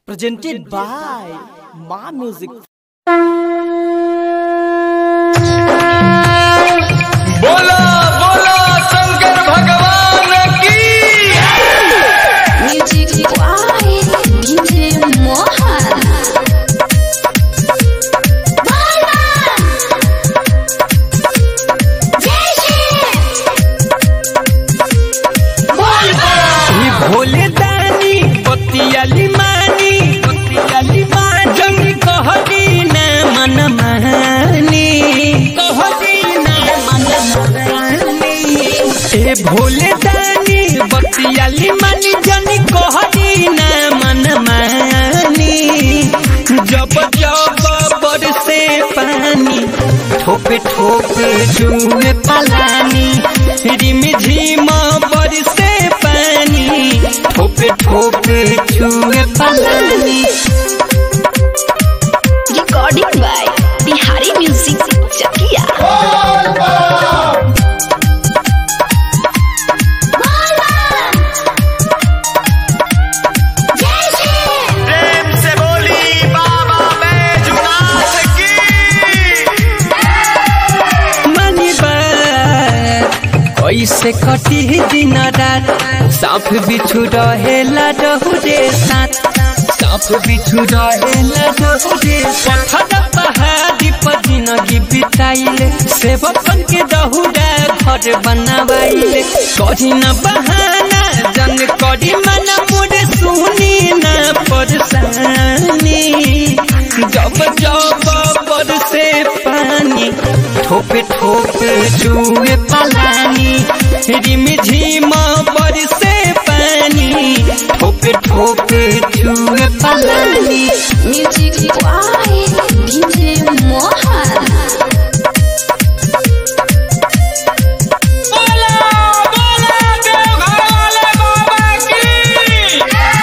presented by Ma Music. बोला बोला शंकर भगवान की Music by DJ Mohan. ही भोले दानी बतियाली मानी बतियाली मानी कहदी न मन मानी कहदी न मन मानी ए भोले दानी बतियाली मानी जनी कहदी न मन मानी जब जब बरसे पानी ठोपे ठोपे जुए पलानी रिम झिम बरसे पानी ठोपे ठोपे छुए पलानी Recording by Bihari Music Chakia. प्रेम से बोली बाबा बैजुनाथ की मनी कैसे कटी दिन रात साफ बिछू रहेला डहुरे साथ साफ बिछू रहेला डहुरे पत्थर पहाड़ी पर जिंदगी बिताइले सेवकन के दहुरा घर बनावाइले करी न बहाना जन करी मन मुझे सुनी न परेशानी जब जब बरसे पानी ठोपे ठोपे जुए पलानी रिम झिम बरसे पानी ठोपे ठोपे जुए पलानी Music by DJ Mohan. बोला बोला देवघर वाले बाबा की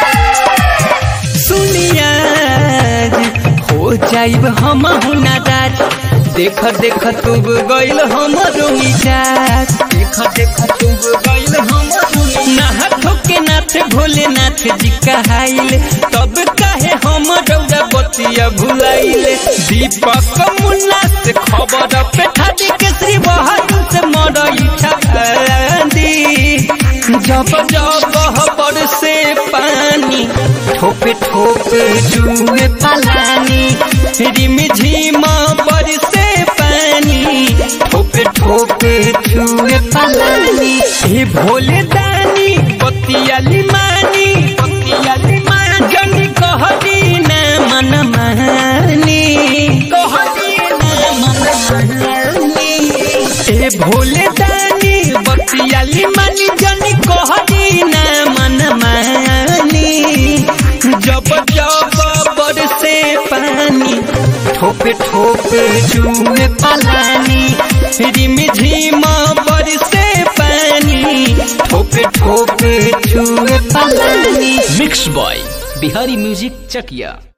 सुनिया हो जाइब हम हुनादार देख देख तुब गइल हमरो मिजाज देख देख तुब गइल हमरो नाथ के नाथ भोलेनाथ जी कहाइल तब काहे हम रौदा बतिया भुलाइल दीपक मुन्ना से खबर पे ठादी के श्री बहादुर से मरई दी जब जब बरसे पानी ठोपे ठोपे जुए पलानी रिम झिम बरसे पानी ठोपे ठोपे जुए पलानी हे भोले दानी बतियाली मानी बतियाली मानी जनी कहदी न मन मानी कहदी न मन मानी ए भोले दानी बतियाली मानी जनी कहदी न मन मानी जब जब बरसे पानी ठोपे ठोपे जुए पलानी रिम झिम बरसे पानी ठोपे ठोपे जुए पलानी Mixed by Bihari Music Chakia.